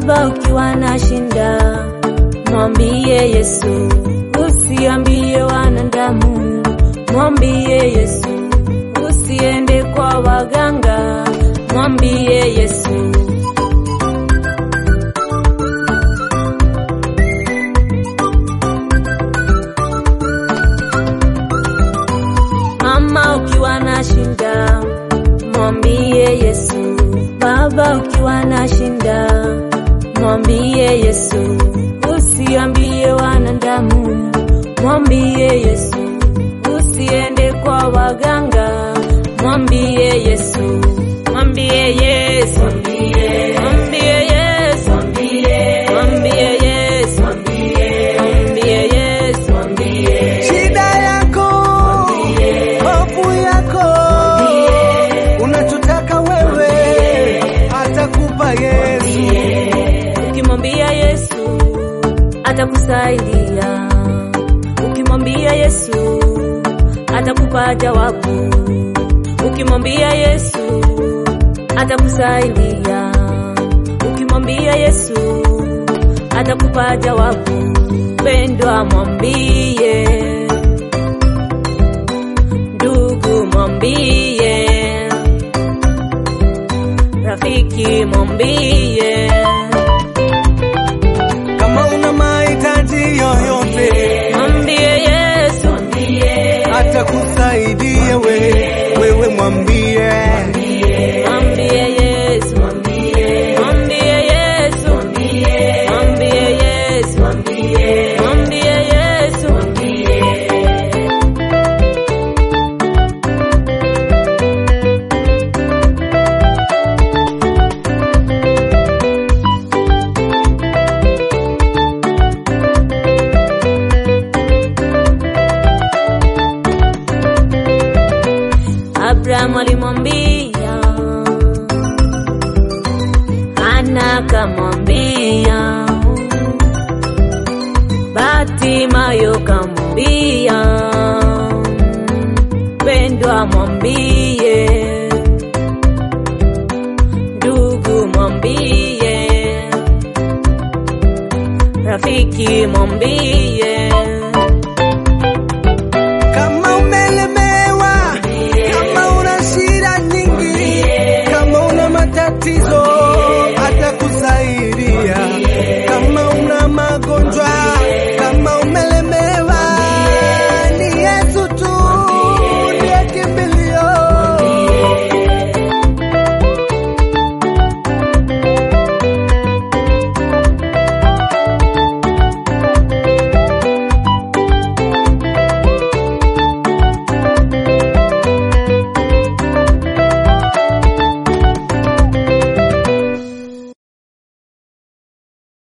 Baba, ukiwa na shinda, mwambie Yesu, usiambie wanadamu, mwambie Yesu, usiende kwa waganga, mwambie Yesu. Mama, ukiwa na shinda, mwambie Yesu. Baba, ukiwa na shinda, mwambie Yesu. Usiambie wanadamu, mwambie Yesu. Usiende kwa waganga, mwambie Yesu. Mwambie Yesu. Mwambie Yesu. Mwambie Yesu. Mwambie Yesu. Shida yako, hofu yako, unachotaka wewe atakupa Yesu. Ukimwambia Yesu atakusaidia. Ukimwambia Yesu atakupa jawabu. Ukimwambia Yesu atakusaidia. Ukimwambia Yesu atakupa jawabu. Pendwa, mwambie ndugu, mwambie rafiki, mwambie Kama una mahitaji yoyote, mwambie Yesu, atakusaidia we, wewe mwambie. mwambie Yesu, mwambie Yesu, mwambie Yesu, mwambie Yesu. Abrahamu alimwambia, Hana akamwambia, Batimayo kamwambia, pendwa mwambie, ndugu mwambie, rafiki mwambie